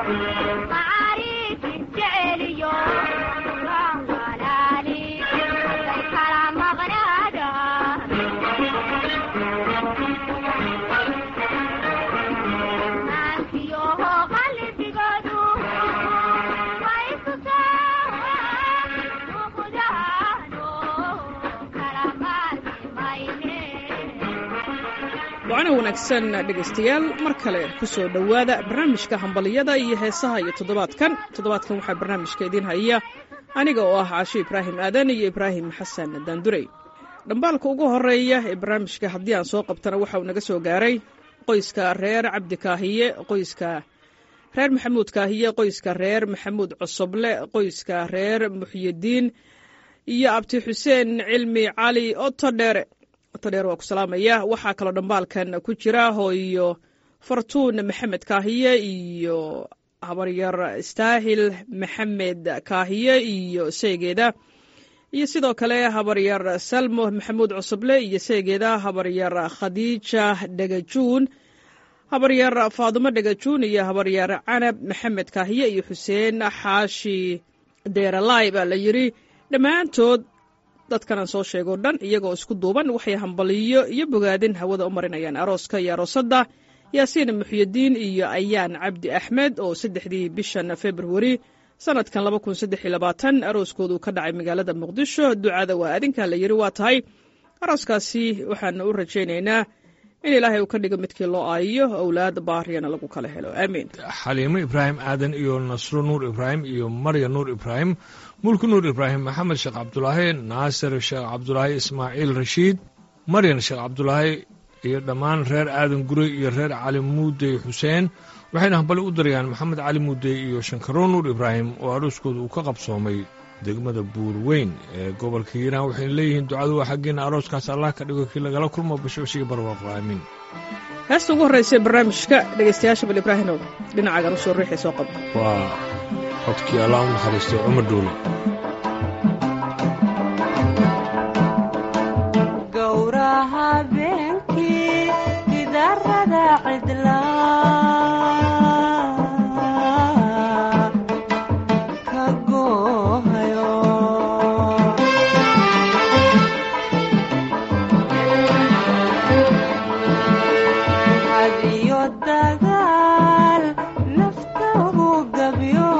wacana wanaagsan dhegaystayaal mar kale ku soo dhowaada barnaamijka hambaliyada iyo heesaha iyo toddobaadkan toddobaadkan waxaa barnaamijka idiin haya aniga oo ah caasho ibraahim aadan iyo ibraahim xasan daandurey dhambaalka ugu horeeya ee barnaamijka haddii aan soo qabtana waxa uu naga soo gaaray qoyska reer cabdi kaahiye qoyska reer maxamuud kaahiye qoyska reer maxamuud cosoble qoyska reer muxyidiin iyo abti xuseen cilmi cali otodheere otodheer waa ku salaamaya waxaa kaloo dhambaalkan ku jira hooyo fartuun maxamed kaahiye iyo habaryar istaahil maxamed kaahiye iyo seegeeda iyo sidoo kale habaryar salmo maxamuud cusuble iyo seegeeda habaryar khadiija dhagajuun habaryar faadumo dhagajuun iyo habaryar canab maxamed kaahiye iyo xuseen xaashi deeralay baa la yidri dhammaantood dadkan aan soo sheego dhan iyagoo isku duuban waxay hambaliyo iyo bogaadin hawada u marinayaan arooska iyo aroosadda yaasiin muxyidiin iyo ayaan cabdi axmed oo saddexdii bishan februari sanadkan laba kun saddex iyo labaatan arooskoodu ka dhacay magaalada muqdisho ducada waa adinkaa la yidhi waa tahay arooskaasi waxaana u rajaynaynaa in ilaahay uu ka dhigo midkii loo aayiyo owlaad baariyana lagu kala helo aamiin xaliimo ibraahim aadan iyo nasro nuur ibraahim iyo marya nuur ibraahim mulki nuur ibraahim maxamed sheekh cabdulaahi naasir sheekh cabdulaahi ismaaciil rashiid maryan sheekh cabdulaahi iyo dhammaan reer aadan gurey iyo reer cali muudey xuseen waxayna hambali u darayaan maxamed cali muudey iyo shankaro nuur ibraahim oo arooskooda uu ka qabsoomay degmada buurweyn ee gobolka hiiraan waxayna leeyihiin ducadu waa xaggeena arooskaas allah ka dhigo kii lagala kulmo bashbashiga barwaaqo aamiin heesta ugu horraysa barnaamijka dhegaystayaasha bal ibraahinow dhinacaagan usoo riixay soo qaba waa codkii allah u naxariistay cumar dhuule gowraha beenkii gidarada cidla ka goohayo hadiyo dagaal nafta ugu gabyo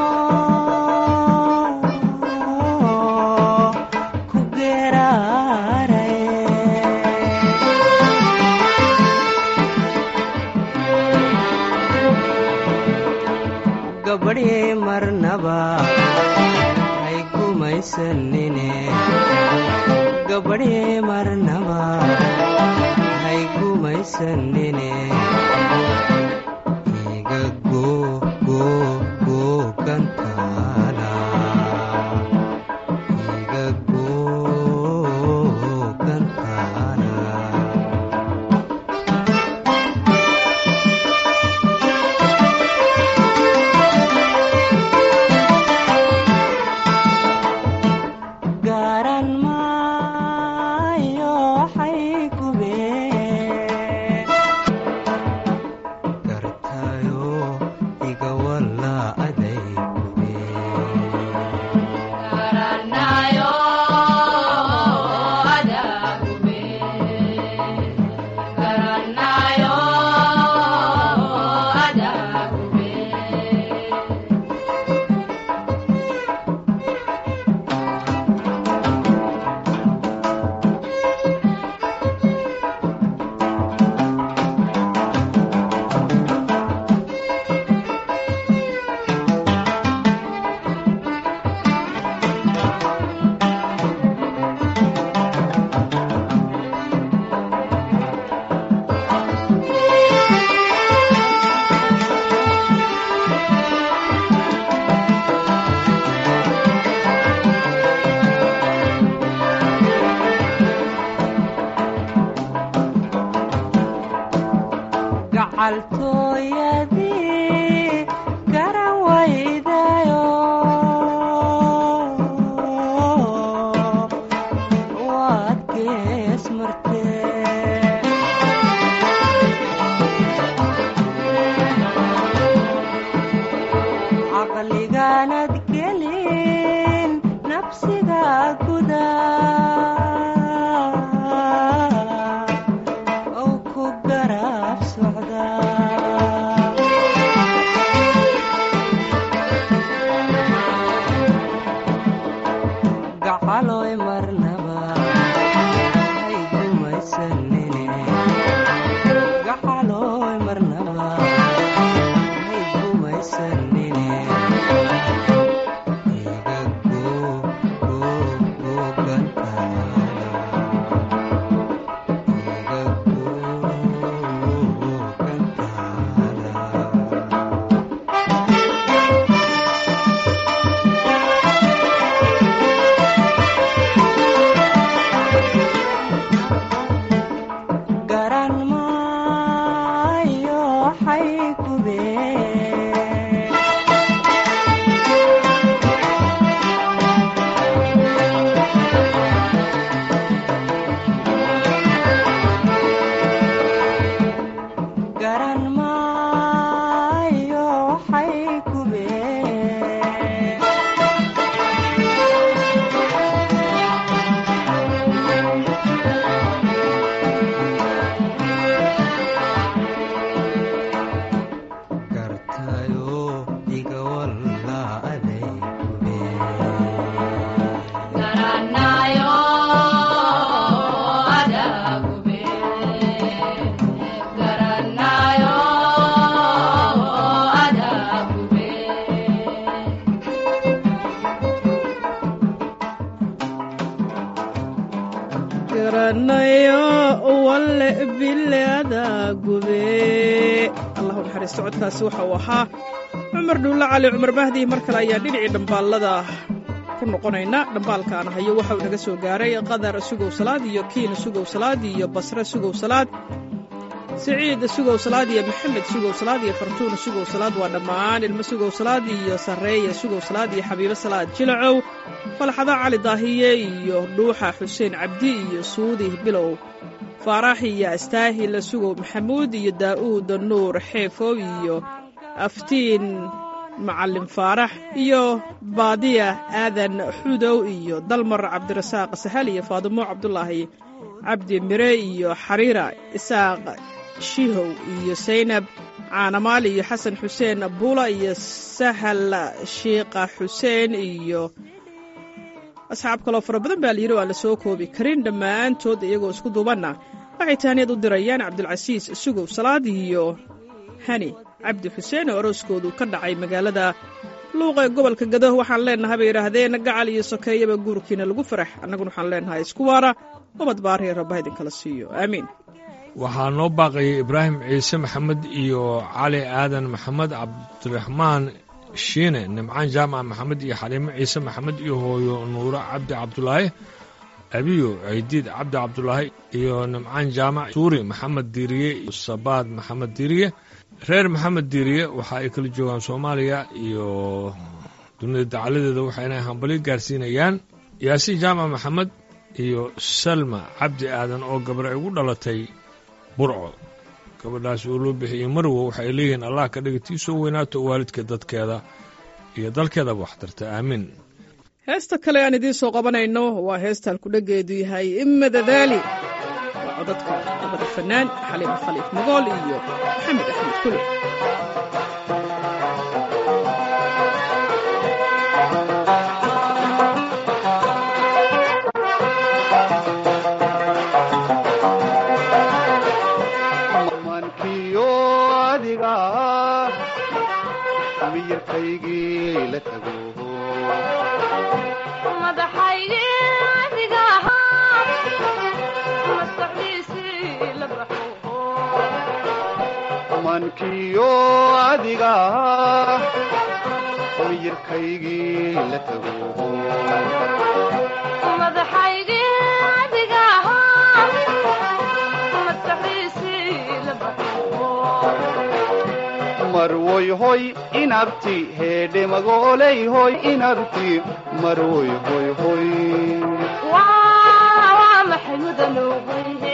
ku geeraaray gabadhii marnaba hay gumaysanine gabadhii marnaba hay gumaysanine iga goo goo goo gantaala iga goo gantaala garan maayo waxay gubeen gartayo iga walla aday gacaltooyadii garan waydayo waad gees martee tayo iga wallaaday gube garanayo adagube garanayo adagube garanayo walle bileada gube allahu naxariisto codkaasi waxa uu ahaa cumar dhuulle cali cumar mahdi mar kale ayaa dhinacii dhambaallada ku noqonayna dhambaalkaan hayo waxa uu naga soo gaaray qadar sugow salaad iyo kiin sugow salaad iyo basre sugow salaad siciid sugow salaad iyo maxamed sugow salaad iyo fartuun sugow salaad waa dhammaan ilmo sugow salaad iyo sarreeya sugow salaad iyo xabiibo salaad jilacow falxada cali daahiye iyo dhuuxa xuseen cabdi iyo suudi bilow faarax iyo astaahil sugow maxamuud iyo daa'uud nuur xeefow iyo aftiin macalin faarax iyo baadiya aadan xudow iyo dalmar cabdirasaaq sahal iyo faadimo cabdulaahi cabdi mire iyo xariira isaaq shihow iyo saynab caanamaal iyo xasan xuseen buula iyo sahal shiiqa xuseen iyo asxaab kaloo fara badan baa layidhi oo aan la soo koobi karin dhammaantood iyagoo isku duubanna waxay taaniyad u dirayaan cabdulcasiis sugow salaad iyo hani cabdi xuseen oo arooskoodu ka dhacay magaalada luuqa ee gobolka gado waxaan leennahay bay yidhaahdeen gacal iyo sokeeyaba guurkiina lagu farax annaguna waxaan leennahay isku waara ubad baariya rabba idinkala siiyo aamiin waxaa noo baaqayay ibraahim ciise maxamed iyo cali aadan maxamed cabdiraxmaan shiine nimcaan jaamac maxamed iyo xaliimo ciise maxamed iyo hooyo nuuro cabdi cabdulaahi abiyo ciidiid cabdi cabdulaahi iyo nimcaan jaamac suuri maxamed diiriye iyo sabaad maxamed diiriye reer maxamed diiriye waxa ay kala joogaan soomaaliya iyo dunida dacaladeeda waxayna hambali gaarsiinayaan yaasiin jaamac maxamed iyo salma cabdi aadan oo gabar ay ugu dhalatay burco gabadhaas oo loo bixiyey marwo waxay leeyihiin allah ka dhiga tii soo weynaato waalidka dadkeeda iyo dalkeedaba wax tarta aamiin heesta kale aan idiin soo qabanayno waa heestaan kudhageedu yahay imadadaali waa codadka labada fannaan xaliimo khaliif mogool iyo maxamed axmed kule mankiyo adiga miyirkaygii la tago madaxaygii adiga ahaa maskaxdiisii la baxo mankiyo adiga miyirkaygii la tago madaxaygii adiga ahaa maskaxdiisii la baxo marwoy hoy inabti heedhe magooley hoy inabti marwoy hoy hoy waa maxay mudanoweyhe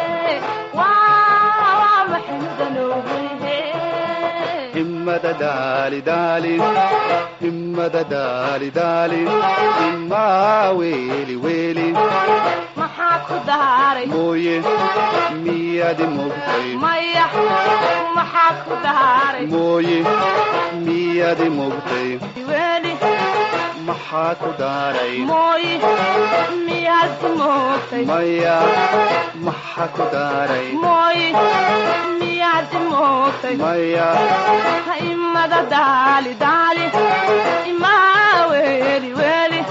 waa maxay mudanoweyhe himmada daali daali himmada daali daali himmaa weeli weeli maxaa ku daaray mooye miyaadi mogtay maya maxaa ku daaray mooye miyaadi mogtay weeli maxaa ku daaray mooyi miyaad ku moogtay maya maxaa ku daaray mooyi miyaad ku moogtay maya imada daali daali imaa weeli weeli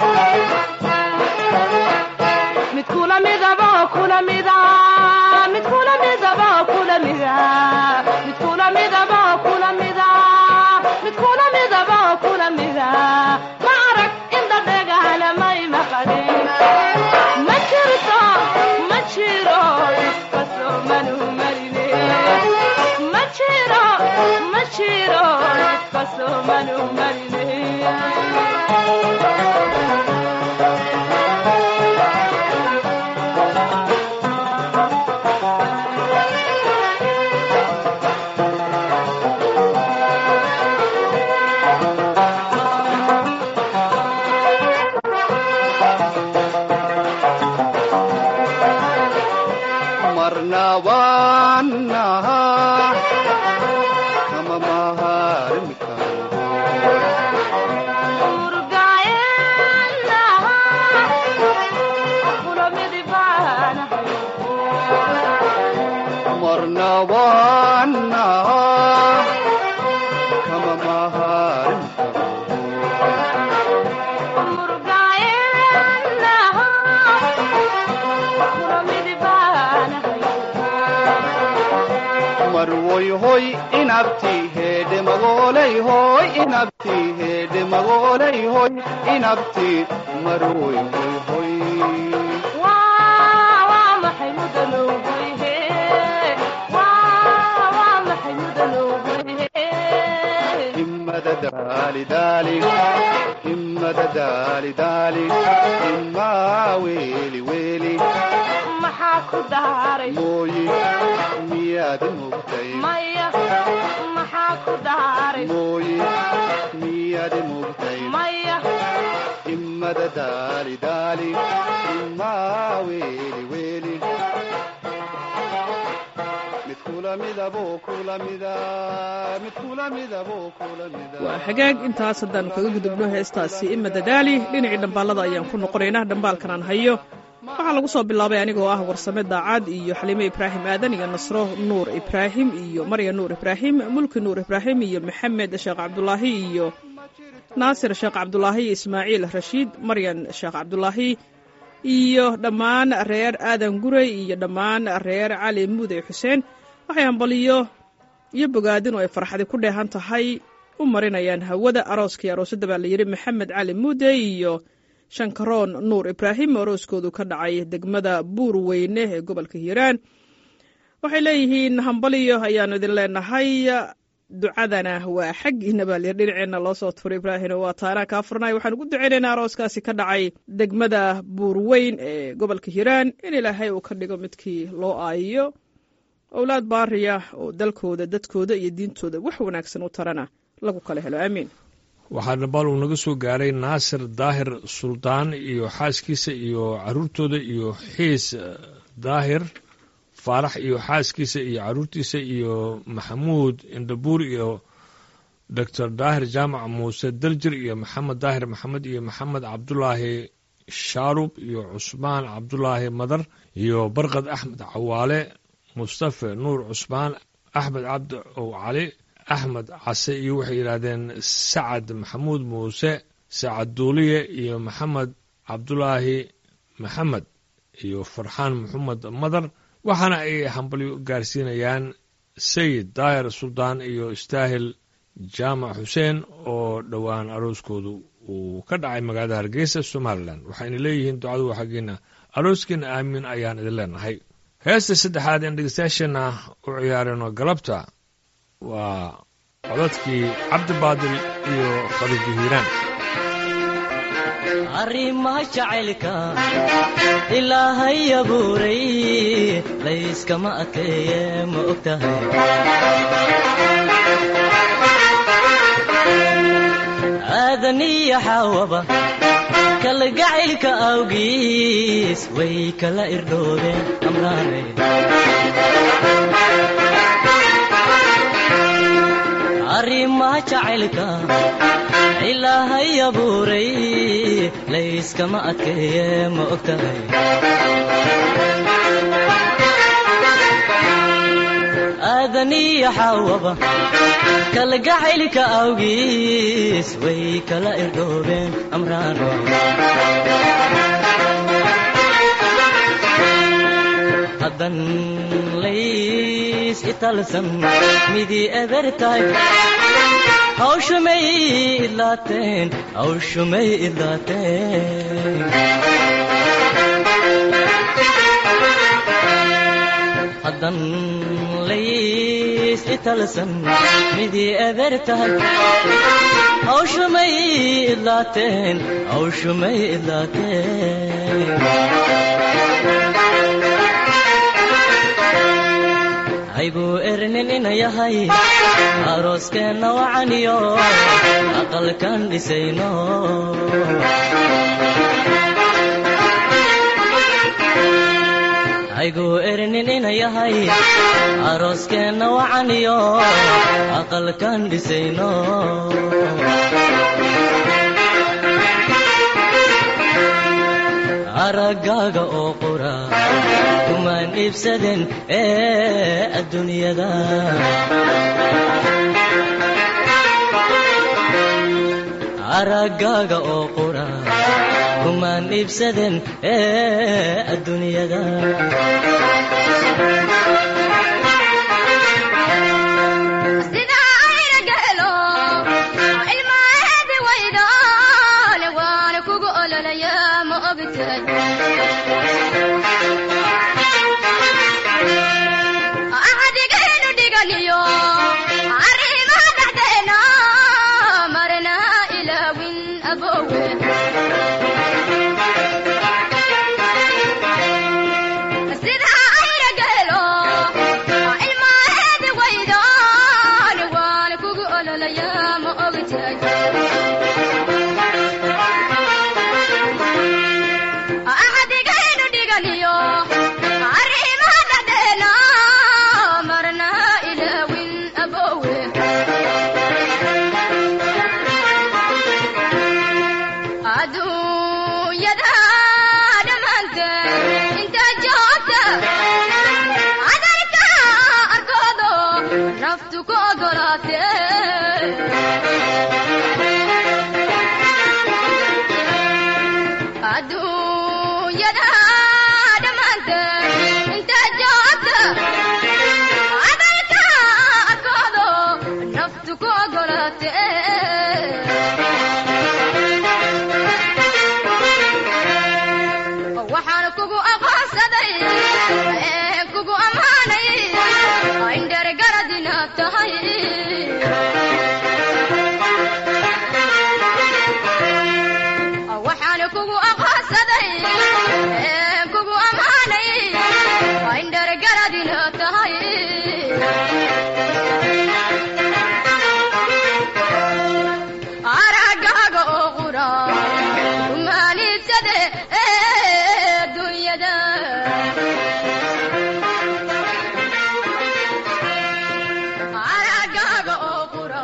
mid kula midaba kula mida mid kula midaba kula mida mid kula midaba kula mida mid kula midaba kula mida ma arag inda dhegahana may maqadin ma jirto ma jiro iska soo manu marine ma jiro ma jiro iska soo manu marine marna waanaha kama mahar mahaarin marwoy hoy inabti heedhe magoolay hoy inabti heedhe magoolay hoy inabti marwoy hoy hoy himmada daali daali himmada daali daali himmaa weeli weeli maxaa ku daaray mooyi miyaad mugtay maya maxaa ku daaray mooyi miyaad mugtay maya himmada daali daali himmaa weeli weeli mid kula midaboo kula mida mid kula midaboo kula mida waa hagaag intaas haddaannu kaga gudubno heestaasi ima dadaali dhinacii dhambaalada ayaan ku noqonaynaa dhambaalkan aan hayo waxaa lagu soo bilaabay anigoo ah warsame daacad iyo xaliime ibraahim aadan iyo nasro nuur ibraahim iyo marya nuur ibraahim mulki nuur ibraahim iyo maxamed sheekh cabdulaahi iyo naasir sheekh cabdulaahi iyo ismaaciil rashiid maryan sheekh cabdulaahi iyo dhammaan reer aadan gurey iyo dhammaan reer cali muudey xuseen waxay hambaliyo iyo bogaadin oo ay farxadi ku dheehan tahay u marinayaan hawada arooskii aroosadda baa layidhi maxamed cali muudey iyo shankaroon nuur ibraahim oo arooskoodu ka dhacay degmada buur weyne ee gobolka hiiraan waxay leeyihiin hambaliyo ayaannu idin leenahay ducadana waa xaggiina baa layidhi dhinaceenna loo soo turay ibraahim waa taanaa kaa furnay waxaan ugu ducaynaynaa arooskaasi ka dhacay degmada buurweyn ee gobolka hiiraan in ilaahay uu ka dhigo midkii loo aayiyo owlaad baariya oo dalkooda dadkooda iyo diintooda wax wanaagsan u tarana lagu kala helo aamiin waxaa dhabaal uu naga soo gaaray naasir daahir suldaan iyo xaaskiisa iyo caruurtooda iyo xiis daahir faarax iyo xaaskiisa iyo caruurtiisa iyo maxamuud indhabuur iyo doctor daahir jaamac muuse daljir iyo maxamed daahir maxamed iyo maxamed cabdulaahi shaarub iyo cusmaan cabdulaahi madar iyo barkad axmed cawaale mustafe nuur cusmaan axmed cabdi ow cali axmed case iyo waxay yidhaahdeen sacad maxamuud muuse sacad duuliye iyo maxamed cabdulaahi maxamed iyo farxaan maxamed madar waxaana ay hambalyo gaarsiinayaan sayid daahir suldaan iyo istaahil jaamac xuseen oo dhowaan arooskoodu uu ka dhacay magaalada hargeysa somalilan waxayna leeyihiin ducadu xaggiina arooskiina aamin ayaan idin leenahay heesta saddexaad een dhegeystayaasheenna u ciyaareno galabta waa codadkii cabdibaadil iyo khadiijo hiiraan arrimaha jacaylka ilaahay abuuray layskama adkeeye ma og tahay aadaniya xaawaba kalgacaylka awgiis way kala irdhoobeen amraanay arrimaha jacaylka ilaahay abuuray layskama adkeeye ma og tahay aadaniya xaawaba kalgacaylka awgiis way kala irdhoobeen amraano haddan lays italsan midii eber tahay hawshumay idlaateen hawshumay idlaateen haddan lays italsan midii eber tahay hawshumay idlaateen hawshumay idlaateen haybuu ernin ina yahay arooskeenna wacaniyo aqalkan dhisayno hayguu ernin ina yahay arooskeenna wacaniyo aqalkan dhisayno araggaaga oo qura kumaan iibsaden ee adduunyada araggaaga oo qura kumaan iibsaden ee adduunyada sida ayna gelo ilmaheedi waydaale waana kugu ololaya ma ogtay axdigaynu dhiganiyo arrimaha dhexdeena marna ilaawin abowe sida ayna gelo ilmaheedi waydaale waana kugu ololaya ma ogtay axdigaynu dhiganiyo arrimaha dhexdeena marna ilaawin abowe adduunyada dhammaanteed inta joogta cadarka arkoodo naftu ku ogolaatee adduunyada dhammaanteed inta joogta cadarka arkoodo naftu ku ogolaatee waxaan kugu aqoonsaday ee kugu ammaanay indhergarad inaad tahay waxaan kugu aqoonsaday ee kugu ammaanay indhergarad inaad tahay araggaaga oo qura umaanidsade ee dunyada araggaaga oo qura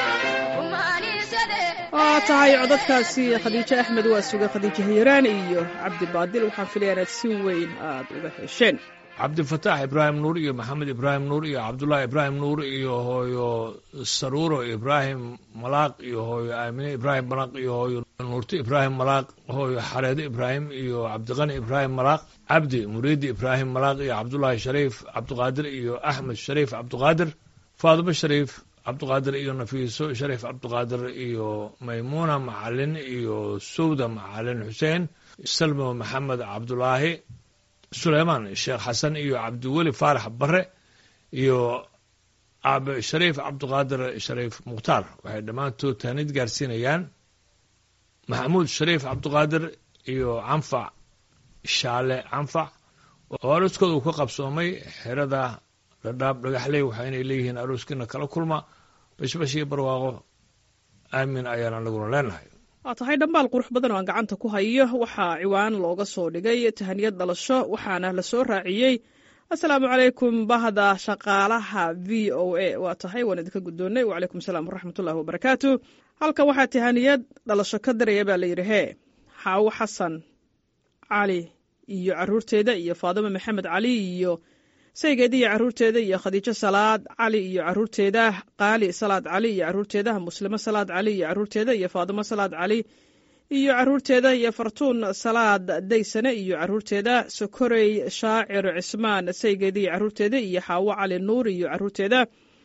umaanidsade waa tahay codadkaasi khadiijo axmed waa suga khadiijo hiiraan iyo cabdi baadil waxaan filaya inaad si weyn aad uga hesheen cabdifataax ibraahim nuur iyo maxamed ibraahim nuur iyo cabdullaahi ibraahim nuur iyo hooyo saruuro ibraahim malaaq iyo hooyo aamine ibraahim malaaq iyo hooyo nuurti ibraahim malaaq hooyo xareedo ibraahim iyo cabdiqani ibraahim malaaq cabdi muriidi ibraahim malaaq iyo cabdullaahi shariif cabdiqaadir iyo axmed shariif cabdiqaadir faadimo shariif cabdiqaadir iyo nafiiso shariif cabdiqaadir iyo maymuuna macalin iyo sowda macalin xuseen salmo maxamed cabdulaahi suleymaan sheekh xasan iyo cabdiweli faarax bare iyo aabe shariif cabdiqaadir shariif mukhtaar waxay dhammaantood taanid gaarsiinayaan maxamuud shariif cabdiqaadir iyo canfac shaale canfac oo arooskooda uu ka qabsoomay xerada dhadhaab dhagaxley waxaynay leeyihiin arooskiina kala kulma bashbash iyo barwaaqo aamin ayaan anaguna leenahay waa tahay dhambaal qurux badan oo aan gacanta ku hayo waxaa ciwaan looga soo dhigay tahaniyad dhalasho waxaana la soo raaciyey asalaamu calaykum bahda shaqaalaha v o a waa tahay waan idinka guddoonnay wacalaykum salaam waraxmatullahi wabarakaatu halkan waxaa tahaniyad dhalasho ka daraya baa layidhi hee xaawo xasan cali iyo caruurteeda iyo faadimo maxamed cali iyo saygeeda iyo caruurteeda iyo khadiijo salaad cali iyo caruurteeda qaali salaad cali iyo caruurteeda muslimo salaad cali iyo caruurteeda iyo faadimo salaad cali iyo caruurteeda iyo fartuun salaad daysane iyo caruurteeda sokorey shaacir cismaan saygeeda iyo caruurteeda iyo xaawo cali nuur iyo caruurteeda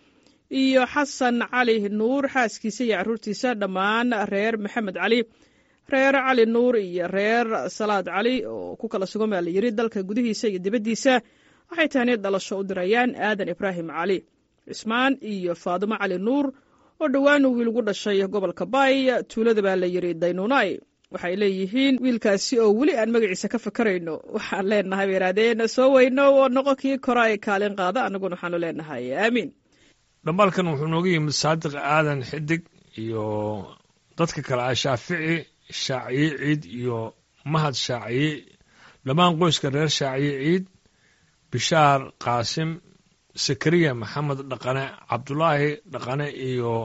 iyo xasan cali nuur xaaskiisa iyo caruurtiisa dhammaan reer maxamed cali reer cali nuur iyo reer salaad cali oo ku kala sugan baa la yiri dalka gudihiisa iyo dibaddiisa waxay tahaniyad dhalasho u dirayaan aadan ibraahim cali cismaan iyo faadimo cali nuur oo dhowaan wiil ugu dhashay gobolka baay tuulada baa la yidhi daynuunay waxay leeyihiin wiilkaasi oo weli aan magaciisa ka fakarayno waxaan leenahay bay yidhahdeen soo weyno oo noqo kii kora ay kaalin qaada annaguna waxaanu leenahay aamiin dhambaalkan wuxuu nooga yimid saadiq aadan xidig iyo dadka kale ah shaafici shaaciye ciid iyo mahad shaaciye dhammaan qoyska reer shaaciye ciid bishaar qaasim sakariya maxamed dhaqane cabdulaahi dhaqane iyo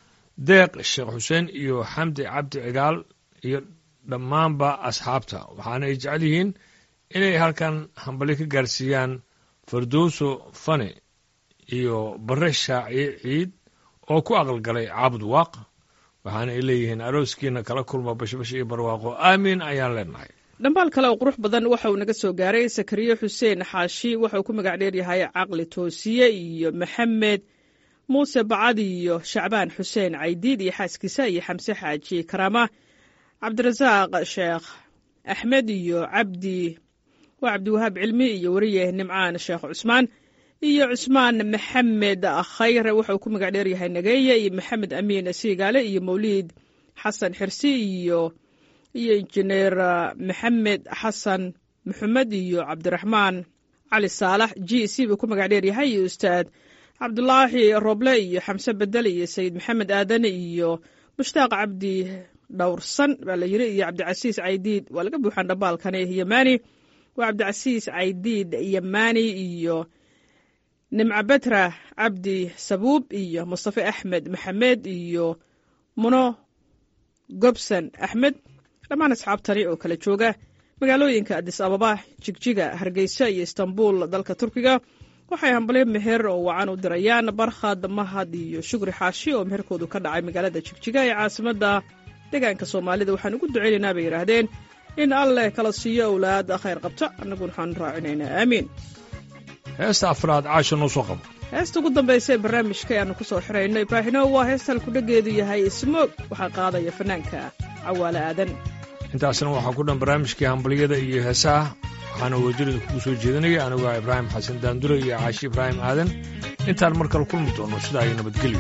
deeq sheekh xuseen iyo xamdi cabdi cigaal iyo dhammaanba asxaabta waxaana ay jecel yihiin inay halkan hambali ka gaarsiiyaan fardowso fane iyo bare shaaciye ciid oo ku aqalgalay caabud waaq waxaana ay leeyihiin arooskiina kala kulma bashbash iyo barwaaqo aamiin ayaan leenahay dhambaal kale oo qurux badan waxa uu naga soo gaaray sakariye xuseen xaashi waxa uu ku magac dheer yahay caqli toosiye iyo maxamed muuse bacad iyo shacbaan xuseen caydiid iyo xaaskiisa iyo xamse xaaji karaama cabdirasaaq sheekh axmed iyo cabdi waa cabdiwahaab cilmi iyo weriye nimcaan sheekh cusmaan iyo cusmaan maxamed khayre waxa uu ku magac dheer yahay nageeye iyo maxamed amiin siigaale iyo mawliid xasan xirsi iyo iyo injineer maxamed xasan maxamed iyo cabdiraxmaan cali saalax g c buu ku magac dheer yahay iyo ustaad cabdulaahi roble iyo xamse bedel iyo sayid maxamed aadane iyo mushtaaq cabdi dhowrsan baa la yiri iyo cabdicasiis caydiid waa laga buuxaan dhambaalkani yamani waa cabdicasiis caydiid yamani iyo nimco betra cabdi sabuub iyo mustafe axmed maxamed iyo muno gobson axmed dhammaan asxaabtani oo kala jooga magaalooyinka adis ababa jigjiga hargeysa iyo istanbul dalka turkiga waxay hambalyo meher oo wacan u dirayaan barkhad mahad iyo shukri xaashi oo meherkoodu ka dhacay magaalada jigjiga ee caasimadda deegaanka soomaalida waxaan ugu duceynaynaa bay yidhaahdeen in alleh kala siiyo owlaad khayr qabta annaguna waxaan raacinaynaa aamiin heesta afraad caasha noo soo qabo heesta ugu dambaysa ee barnaamijka ayaannu ku soo xirayno ibraahino waa heesta halkudhageedu yahay smoog waxaa qaadaya fanaanka cawaale aadan intaasna waxaa ku dhan barnaamijkii hambalyada iyo heesaha waxaana wajirida kugu soo jeedinaya anigu ah ibraahim xasan daandure iyo caashi ibraahim aadan intaan mar kale kulmi doono sidaa iyo nabadgelyo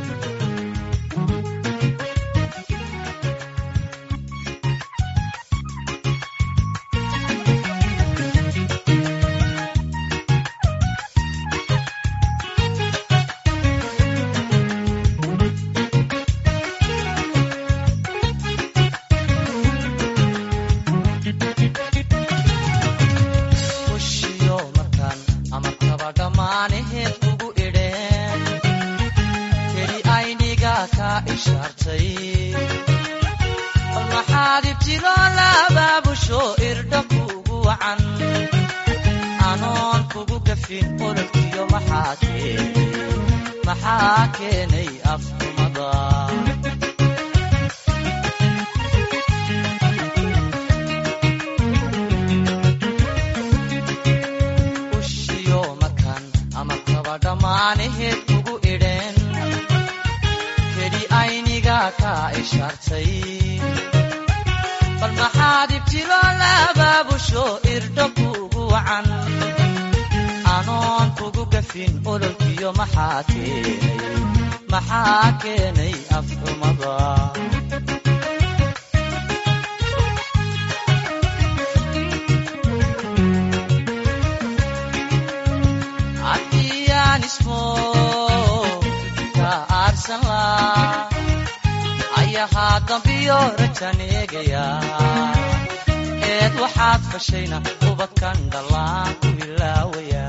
ushiyo markaan amarkaba dhammaanaheed kugu idheen keli ayniga ka ishaartay bal maxaad ibtilo labaabusho irdha kugu wacan anoon kugu gafin ololkiyo maxaa keenay maxaa keenay afkumada ushiyo markaan amarkaba dhammaanaheed kugu idheen keli ayniga ka ishaartay bal maxaad ibtilo labaabusho irdho kugu wacan anoon kugu gafin ololkiyo maxaa keenay maxaa keenay afxumada haddiyaan ismo ka aarsan laa ayahaa dambiyo rajan eegaya eed waxaad fashayna ubadkan dhallaan ku ilaawaya